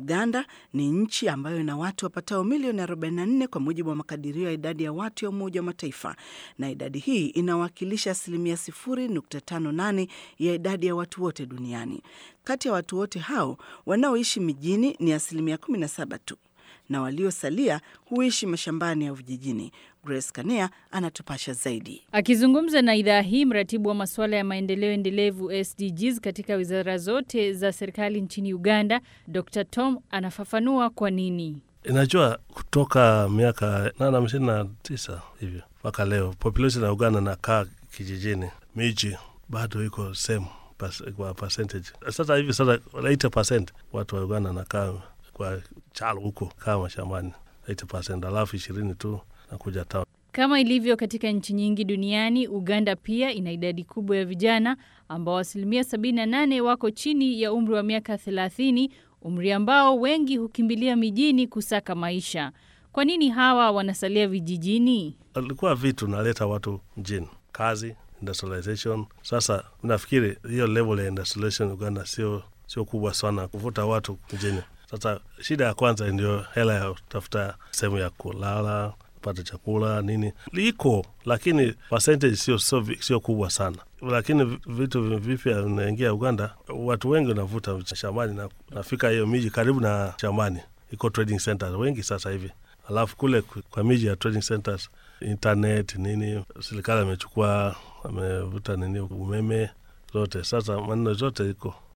Uganda ni nchi ambayo ina watu wapatao milioni 44 kwa mujibu wa makadirio ya idadi ya watu ya Umoja wa Mataifa, na idadi hii inawakilisha asilimia 0.58 ya idadi ya watu wote duniani. Kati ya watu wote hao wanaoishi mijini ni asilimia 17 tu na waliosalia huishi mashambani au vijijini. Grace Kanea anatupasha zaidi. Akizungumza na idhaa hii, mratibu wa masuala ya maendeleo endelevu SDGs katika wizara zote za serikali nchini Uganda, Dr Tom anafafanua kwa nini. Inajua kutoka miaka nane hamsini na tisa hivyo mpaka leo population ya Uganda nakaa kijijini, miji bado iko same kwa percentage. Sasa hivi sasa 80% watu wa Uganda nakaa kwa chalo huko kama shambani 80%, alafu ishirini tu nakuja town. Kama ilivyo katika nchi nyingi duniani, Uganda pia ina idadi kubwa ya vijana ambao asilimia 78 wako chini ya umri wa miaka 30, umri ambao wengi hukimbilia mijini kusaka maisha. Kwa nini hawa wanasalia vijijini? Alikuwa vitu naleta watu mjini, kazi, industrialization. Sasa nafikiri hiyo level ya industrialization Uganda sio sio kubwa sana kuvuta watu mjini. Sasa shida ya kwanza ndio hela ya kutafuta sehemu ya kulala, pata chakula nini, liko lakini percentage sio sio sio kubwa sana, lakini vitu vipya vinaingia Uganda. Watu wengi wanavuta shambani na nafika hiyo miji karibu na shambani, iko trading centers wengi sasa hivi, alafu kule kwa miji ya trading centers internet nini, serikali amechukua amevuta nini umeme zote, sasa maneno zote iko